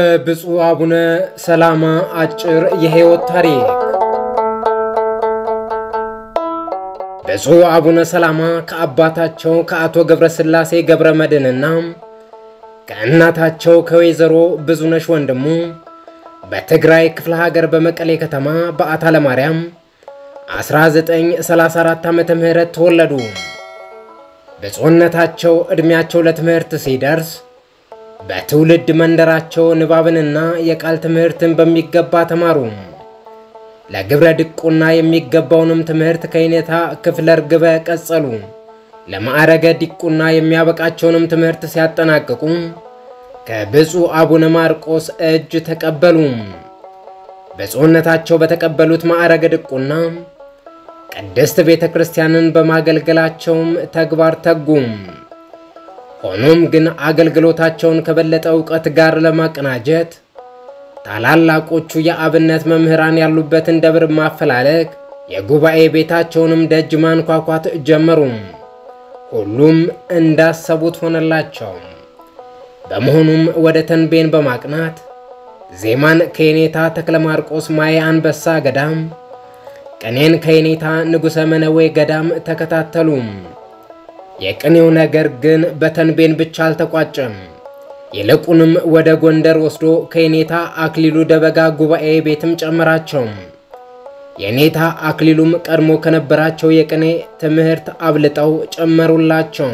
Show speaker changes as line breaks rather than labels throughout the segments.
የብፁዕ አቡነ ሰላማ አጭር የሕይወት ታሪክ። ብፁዕ አቡነ ሰላማ ከአባታቸው ከአቶ ገብረ ሥላሴ ገብረ መድኅንና ከእናታቸው ከወይዘሮ ብዙነሽ ወንድሙ በትግራይ ክፍለ ሀገር በመቀሌ ከተማ በአታ ለማርያም 1934 ዓመተ ምህረት ተወለዱ። ብፁዕነታቸው ዕድሜያቸው ለትምህርት ሲደርስ በትውልድ መንደራቸው ንባብንና የቃል ትምህርትን በሚገባ ተማሩ። ለግብረ ድቁና የሚገባውንም ትምህርት ከይኔታ ክፍለ ርግበ ቀጸሉ። ለማዕረገ ዲቁና የሚያበቃቸውንም ትምህርት ሲያጠናቅቁ ከብፁዕ አቡነ ማርቆስ እጅ ተቀበሉ። ብፁዕነታቸው በተቀበሉት ማዕረገ ድቁና ቅድስት ቤተ ክርስቲያንን በማገልገላቸውም ተግባር ተጉም። ሆኖም ግን አገልግሎታቸውን ከበለጠ እውቀት ጋር ለማቀናጀት ታላላቆቹ የአብነት መምህራን ያሉበትን ደብር ማፈላለግ፣ የጉባኤ ቤታቸውንም ደጅ ማንኳኳት ጀመሩ። ሁሉም እንዳሰቡት ሆነላቸው። በመሆኑም ወደ ተንቤን በማቅናት ዜማን ከየኔታ ተክለ ማርቆስ ማየ አንበሳ ገዳም፣ ቅኔን ከየኔታ ንጉሠ መነዌ ገዳም ተከታተሉ። የቅኔው ነገር ግን በተንቤን ብቻ አልተቋጨም። ይልቁንም ወደ ጎንደር ወስዶ ከየኔታ አክሊሉ ደበጋ ጉባኤ ቤትም ጨመራቸው። የኔታ አክሊሉም ቀድሞ ከነበራቸው የቅኔ ትምህርት አብልጠው ጨመሩላቸው።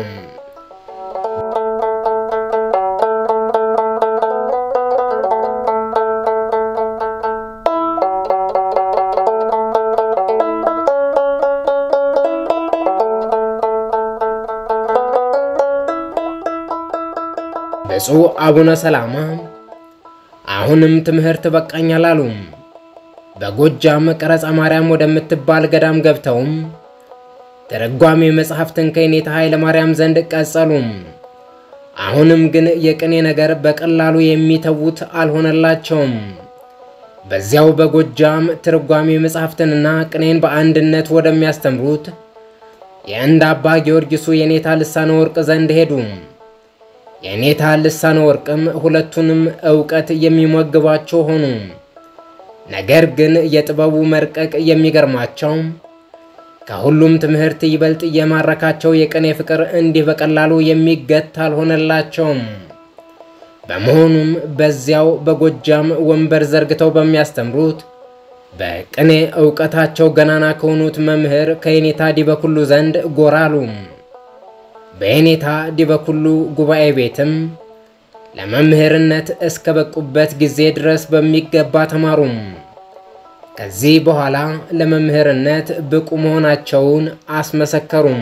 ብፁዕ አቡነ ሰላማ አሁንም ትምህርት በቃኝ አላሉ። በጎጃም ቀረጻ ማርያም ወደምትባል ገዳም ገብተውም ተረጓሚ መጽሐፍትን ከየኔታ ኃይለ ማርያም ዘንድ ቀጸሉ። አሁንም ግን የቅኔ ነገር በቀላሉ የሚተዉት አልሆነላቸውም። በዚያው በጎጃም ትርጓሚ መጽሐፍትንና ቅኔን በአንድነት ወደሚያስተምሩት የእንደ አባ ጊዮርጊሱ የኔታ ልሳነ ወርቅ ዘንድ ሄዱ። የኔታ ልሳነ ወርቅም ሁለቱንም ዕውቀት የሚመግቧቸው ሆኑ። ነገር ግን የጥበቡ መርቀቅ የሚገርማቸው ከሁሉም ትምህርት ይበልጥ የማረካቸው የቅኔ ፍቅር እንዲህ በቀላሉ የሚገታ አልሆነላቸውም። በመሆኑም በዚያው በጎጃም ወንበር ዘርግተው በሚያስተምሩት በቅኔ ዕውቀታቸው ገናና ከሆኑት መምህር ከየኔታ ዲበኩሉ ዘንድ ጎራ አሉ። በየኔታ ዲበኩሉ ጉባኤ ቤትም ለመምህርነት እስከ በቁበት ጊዜ ድረስ በሚገባ ተማሩም። ከዚህ በኋላ ለመምህርነት ብቁ መሆናቸውን አስመሰከሩም።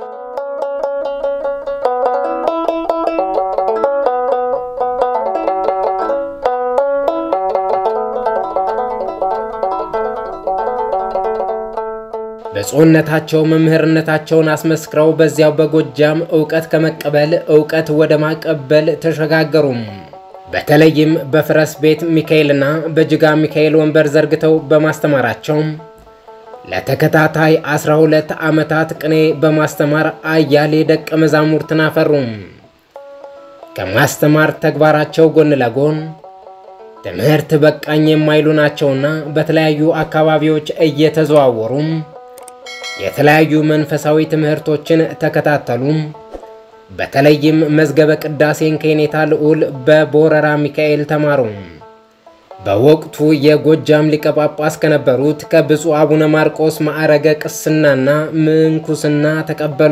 ብፁዕነታቸው መምህርነታቸውን አስመስክረው በዚያው በጎጃም ዕውቀት ከመቀበል ዕውቀት ወደ ማቀበል ተሸጋገሩም። በተለይም በፈረስ ቤት ሚካኤልና በጅጋ ሚካኤል ወንበር ዘርግተው በማስተማራቸው ለተከታታይ 12 ዓመታት ቅኔ በማስተማር አያሌ ደቀ መዛሙርትን አፈሩም። ከማስተማር ተግባራቸው ጎን ለጎን ትምህርት በቃኝ የማይሉ ናቸውና በተለያዩ አካባቢዎች እየተዘዋወሩም የተለያዩ መንፈሳዊ ትምህርቶችን ተከታተሉ። በተለይም መዝገበ ቅዳሴን ከየኔታ ልዑል በቦረራ ሚካኤል ተማሩ። በወቅቱ የጎጃም ሊቀ ጳጳስ ከነበሩት ከብፁዕ አቡነ ማርቆስ ማዕረገ ቅስናና ምንኩስና ተቀበሉ።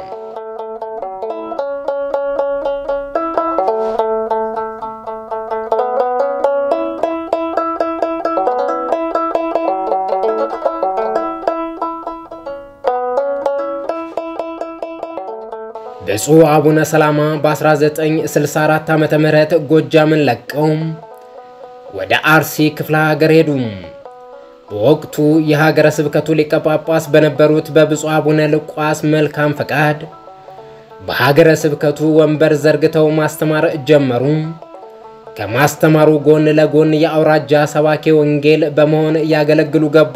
ብፁዕ አቡነ ሰላማ በ1964 ዓ ም ጎጃምን ለቀው ወደ አርሲ ክፍለ ሀገር ሄዱ። በወቅቱ የሀገረ ስብከቱ ሊቀ ጳጳስ በነበሩት በብፁዕ አቡነ ልቋስ መልካም ፈቃድ በሀገረ ስብከቱ ወንበር ዘርግተው ማስተማር ጀመሩ። ከማስተማሩ ጎን ለጎን የአውራጃ ሰባኬ ወንጌል በመሆን ያገለግሉ ገቡ።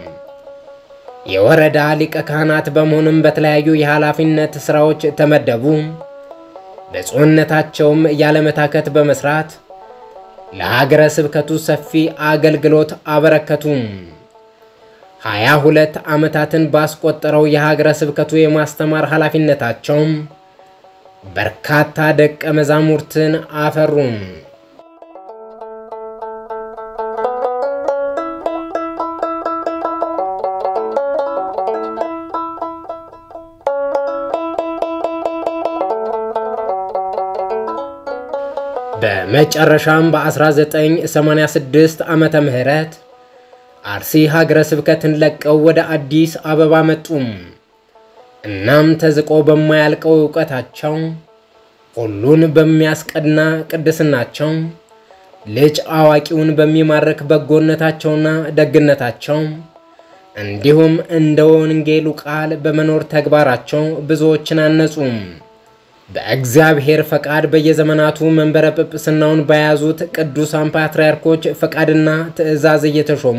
የወረዳ ሊቀ ካህናት በመሆንም በተለያዩ የኃላፊነት ሥራዎች ተመደቡ። ብፁዕነታቸውም ያለመታከት በመስራት ለሀገረ ስብከቱ ሰፊ አገልግሎት አበረከቱም። ሀያ ሁለት ዓመታትን ባስቆጠረው የሀገረ ስብከቱ የማስተማር ኃላፊነታቸው በርካታ ደቀ መዛሙርትን አፈሩም። በመጨረሻም በ1986 ዓመተ ምህረት አርሲ ሀገረ ስብከትን ለቀው ወደ አዲስ አበባ መጡም። እናም ተዝቆ በማያልቀው ዕውቀታቸው ሁሉን በሚያስቀና ቅድስናቸው ልጅ አዋቂውን በሚማርክ በጎነታቸውና ደግነታቸው እንዲሁም እንደ ወንጌሉ ቃል በመኖር ተግባራቸው ብዙዎችን አነጹም። በእግዚአብሔር ፈቃድ በየዘመናቱ መንበረ ጵጵስናውን በያዙት ቅዱሳን ፓትርያርኮች ፈቃድና ትእዛዝ እየተሾሙ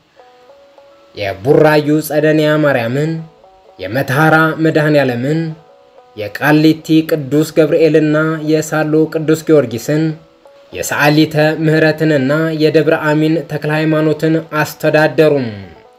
የቡራዩ ጸደንያ ማርያምን፣ የመተሐራ መድኃኔ ዓለምን፣ የቃሊቲ ቅዱስ ገብርኤልና የሳሎ ቅዱስ ጊዮርጊስን፣ የሰዓሊተ ምሕረትንና የደብረ አሚን ተክለ ሃይማኖትን አስተዳደሩም።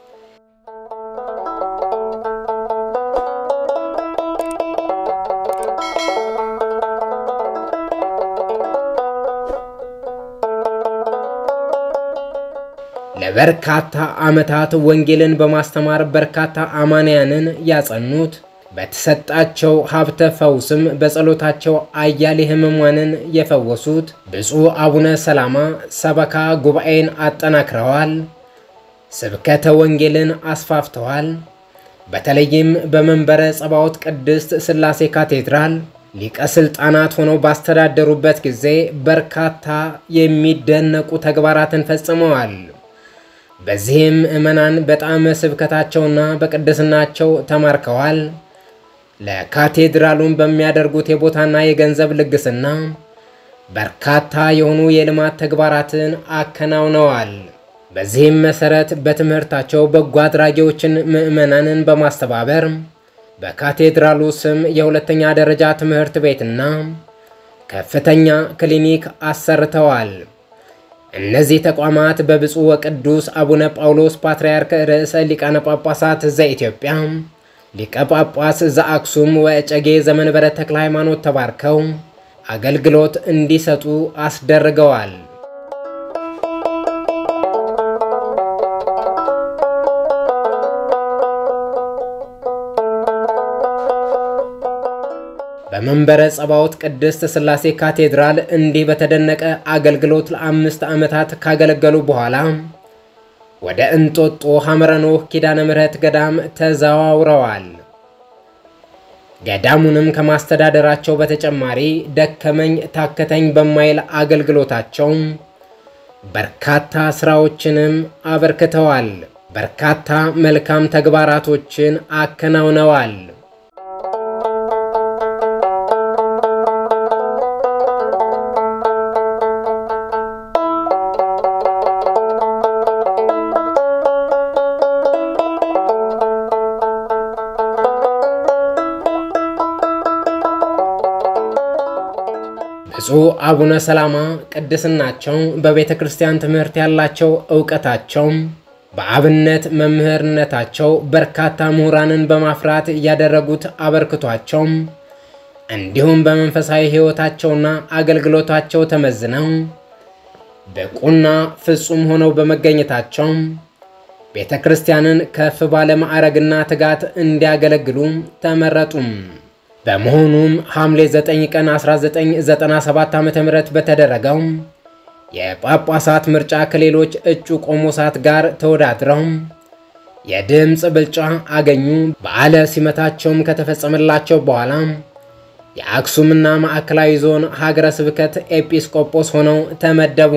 ለበርካታ ዓመታት ወንጌልን በማስተማር በርካታ አማንያንን ያጸኑት በተሰጣቸው ሀብተ ፈውስም በጸሎታቸው አያሌ ሕሙማንን የፈወሱት ብፁዕ አቡነ ሰላማ ሰበካ ጉባኤን አጠናክረዋል። ስብከተ ወንጌልን አስፋፍተዋል። በተለይም በመንበረ ጸባዖት ቅድስት ሥላሴ ካቴድራል ሊቀ ሥልጣናት ሆነው ባስተዳደሩበት ጊዜ በርካታ የሚደነቁ ተግባራትን ፈጽመዋል። በዚህም ምዕመናን በጣም ስብከታቸውና በቅድስናቸው ተማርከዋል። ለካቴድራሉን በሚያደርጉት የቦታና የገንዘብ ልግስና በርካታ የሆኑ የልማት ተግባራትን አከናውነዋል። በዚህም መሰረት በትምህርታቸው በጎ አድራጊዎችን ምዕመናንን በማስተባበር በካቴድራሉ ስም የሁለተኛ ደረጃ ትምህርት ቤትና ከፍተኛ ክሊኒክ አሰርተዋል። እነዚህ ተቋማት በብፁዕ ወቅዱስ አቡነ ጳውሎስ ፓትርያርክ ርዕሰ ሊቃነ ጳጳሳት ዘኢትዮጵያ ሊቀ ጳጳስ ዘአክሱም ወእጨጌ ዘመንበረ ተክለ ሃይማኖት ተባርከው አገልግሎት እንዲሰጡ አስደርገዋል። በመንበረ ጸባዖት ቅድስት ሥላሴ ካቴድራል እንዲህ በተደነቀ አገልግሎት ለአምስት ዓመታት ካገለገሉ በኋላ ወደ እንጦጦ ሐመረ ኖህ ኪዳነ ምሕረት ገዳም ተዘዋውረዋል። ገዳሙንም ከማስተዳደራቸው በተጨማሪ ደከመኝ ታከተኝ በማይል አገልግሎታቸው በርካታ ሥራዎችንም አበርክተዋል። በርካታ መልካም ተግባራቶችን አከናውነዋል። ብፁዕ አቡነ ሰላማ ቅድስናቸው በቤተ ክርስቲያን ትምህርት ያላቸው ዕውቀታቸው በአብነት መምህርነታቸው በርካታ ምሁራንን በማፍራት ያደረጉት አበርክቷቸው እንዲሁም በመንፈሳዊ ሕይወታቸውና አገልግሎታቸው ተመዝነው ብቁና ፍጹም ሆነው በመገኘታቸው ቤተ ክርስቲያንን ከፍ ባለ ማዕረግና ትጋት እንዲያገለግሉ ተመረጡም። በመሆኑም ሐምሌ 9 ቀን 1997 ዓ.ም በተደረገው የጳጳሳት ምርጫ ከሌሎች እጩ ቆሞሳት ጋር ተወዳድረው የድምፅ ብልጫ አገኙ። በዓለ ሲመታቸውም ከተፈጸመላቸው በኋላ የአክሱምና ማዕከላዊ ዞን ሀገረ ስብከት ኤጲስቆጶስ ሆነው ተመደቡ።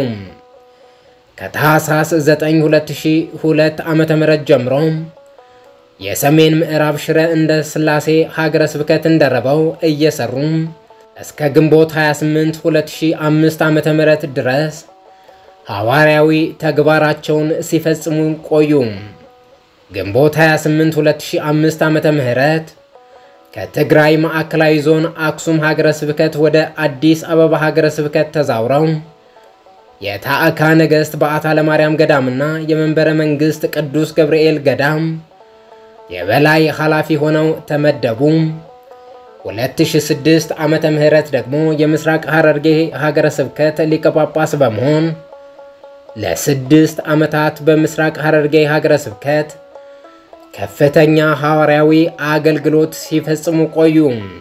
ከታኅሳስ 9 2002 ዓ.ም ጀምሮ የሰሜን ምዕራብ ሽረ እንደ ሥላሴ ሀገረ ስብከት እንደረበው እየሰሩ እስከ ግንቦት 28 2005 ዓ.ም ድረስ ሐዋርያዊ ተግባራቸውን ሲፈጽሙ ቆዩ። ግንቦት 28 2005 ዓ.ም ከትግራይ ማዕከላዊ ዞን አክሱም ሀገረ ስብከት ወደ አዲስ አበባ ሀገረ ስብከት ተዛውረው የታዕካ ነገሥት በዓታ ለማርያም ገዳምና የመንበረ መንግሥት ቅዱስ ገብርኤል ገዳም የበላይ ኃላፊ ሆነው ተመደቡ። 2006 ዓመተ ምህረት ደግሞ የምስራቅ ሐረርጌ ሀገረ ስብከት ሊቀ ጳጳስ በመሆን ለስድስት ዓመታት በምስራቅ ሐረርጌ ሀገረ ስብከት ከፍተኛ ሐዋርያዊ አገልግሎት ሲፈጽሙ ቆዩ።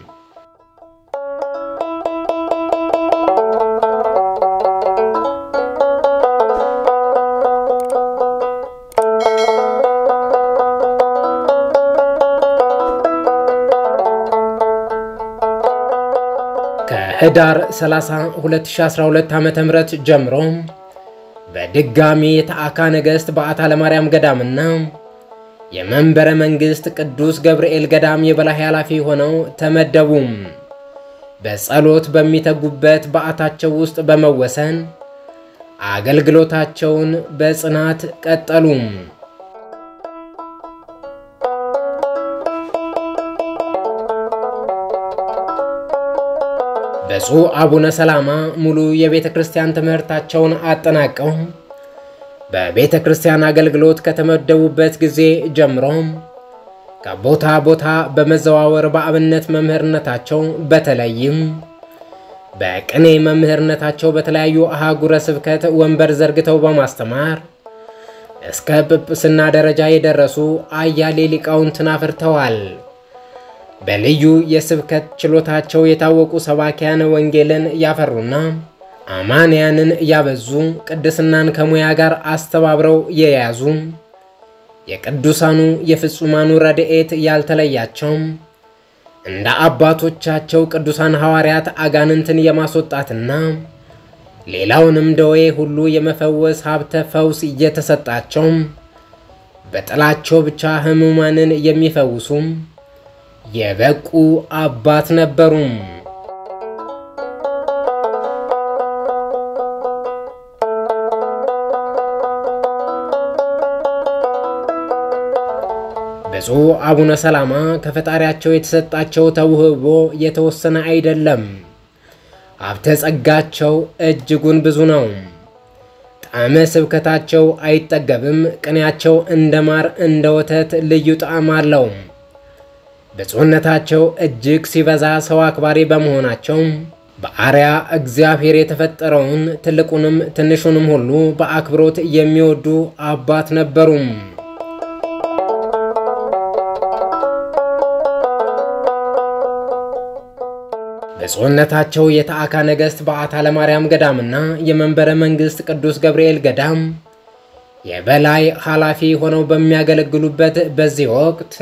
ከህዳር 30 2012 ዓ.ም ጀምሮ በድጋሚ የታዕካ ነገሥት በዓታ ለማርያም ገዳምና የመንበረ መንግሥት ቅዱስ ገብርኤል ገዳም የበላይ ኃላፊ ሆነው ተመደቡ። በጸሎት በሚተጉበት በዓታቸው ውስጥ በመወሰን አገልግሎታቸውን በጽናት ቀጠሉ። ብፁዕ አቡነ ሰላማ ሙሉ የቤተ ክርስቲያን ትምህርታቸውን አጠናቀው በቤተ ክርስቲያን አገልግሎት ከተመደቡበት ጊዜ ጀምሮ ከቦታ ቦታ በመዘዋወር በአብነት መምህርነታቸው በተለይም በቅኔ መምህርነታቸው በተለያዩ አህጉረ ስብከት ወንበር ዘርግተው በማስተማር እስከ ጵጵስና ደረጃ የደረሱ አያሌ ሊቃውንትን አፍርተዋል። በልዩ የስብከት ችሎታቸው የታወቁ ሰባኪያነ ወንጌልን ያፈሩና አማንያንን ያበዙ ቅድስናን ከሙያ ጋር አስተባብረው የያዙ የቅዱሳኑ የፍጹማኑ ረድኤት ያልተለያቸው እንደ አባቶቻቸው ቅዱሳን ሐዋርያት አጋንንትን የማስወጣትና ሌላውንም ደዌ ሁሉ የመፈወስ ሀብተ ፈውስ እየተሰጣቸው በጥላቸው ብቻ ሕሙማንን የሚፈውሱ የበቁ አባት ነበሩ። ብፁዕ አቡነ ሰላማ ከፈጣሪያቸው የተሰጣቸው ተውህቦ የተወሰነ አይደለም። ሀብተ ጸጋቸው እጅጉን ብዙ ነው። ጣዕመ ስብከታቸው አይጠገብም። ቅኔያቸው እንደ ማር እንደ ወተት ልዩ ጣዕም አለው። ብፁዕነታቸው እጅግ ሲበዛ ሰው አክባሪ በመሆናቸው በአርያ እግዚአብሔር የተፈጠረውን ትልቁንም ትንሹንም ሁሉ በአክብሮት የሚወዱ አባት ነበሩም። ብፁዕነታቸው የታዕካ ነገሥት በዓታ ለማርያም ገዳምና የመንበረ መንግሥት ቅዱስ ገብርኤል ገዳም የበላይ ኃላፊ ሆነው በሚያገለግሉበት በዚህ ወቅት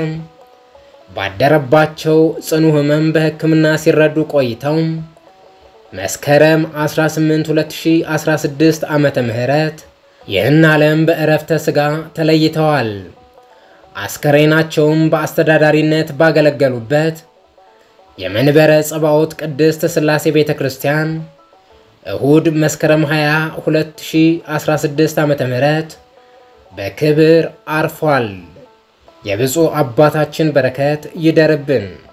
ባደረባቸው ጽኑ ሕመም በሕክምና ሲረዱ ቆይተው መስከረም 18 2016 ዓመተ ምህረት ይህን ዓለም በእረፍተ ሥጋ ተለይተዋል። አስከሬናቸውም በአስተዳዳሪነት ባገለገሉበት የመንበረ ጸባዖት ቅድስት ሥላሴ ቤተ ክርስቲያን እሁድ መስከረም 20 2016 ዓመተ ምህረት በክብር አርፏል። የብፁዕ አባታችን በረከት ይደርብን።